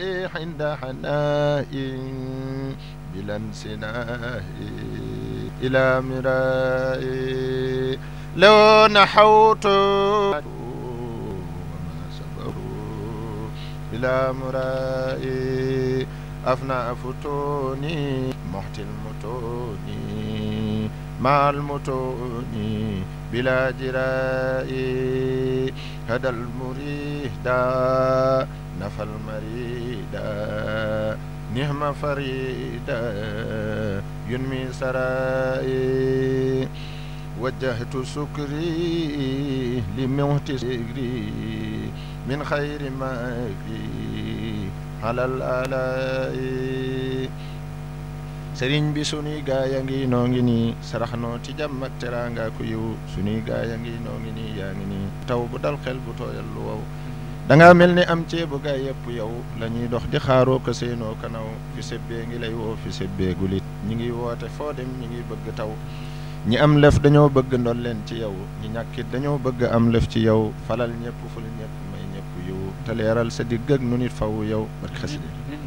عند حناء بلا انسناء إلى مراء لو نحوت وما صبروا إلى مراء أفنى فتوني محت المتون مع المتون بلا جراء هدى المريد نفى المريد نهم فريدا ينمي سرائي وجهت سكري لموت سكري من خير مكري على الآلاء sëriñ bi sunuy gaay a ngi noo ngi nii sarax noo ci jàmm ak teraanga ku yiw sunuy gaay a ngi noo ngi nii yaa ngi nii taw bu dal xel bu tooyal lu wow da nga mel ni am ceebu gaay yëpp yow la ñuy dox di xaaroo ko seenoo kanaw fi sebbee ngi lay woo fi sebbee gulit ñi ngi woote foo dem ñi ngi bëgg taw ñi am lëf dañoo bëgg ndol leen ci yow ñi ñàkkit dañoo bëgg am lëf ci yow falal ñëpp ful ñëpp may ñëpp yiw te leeral sa digg ak nu nit faw yow barke xasida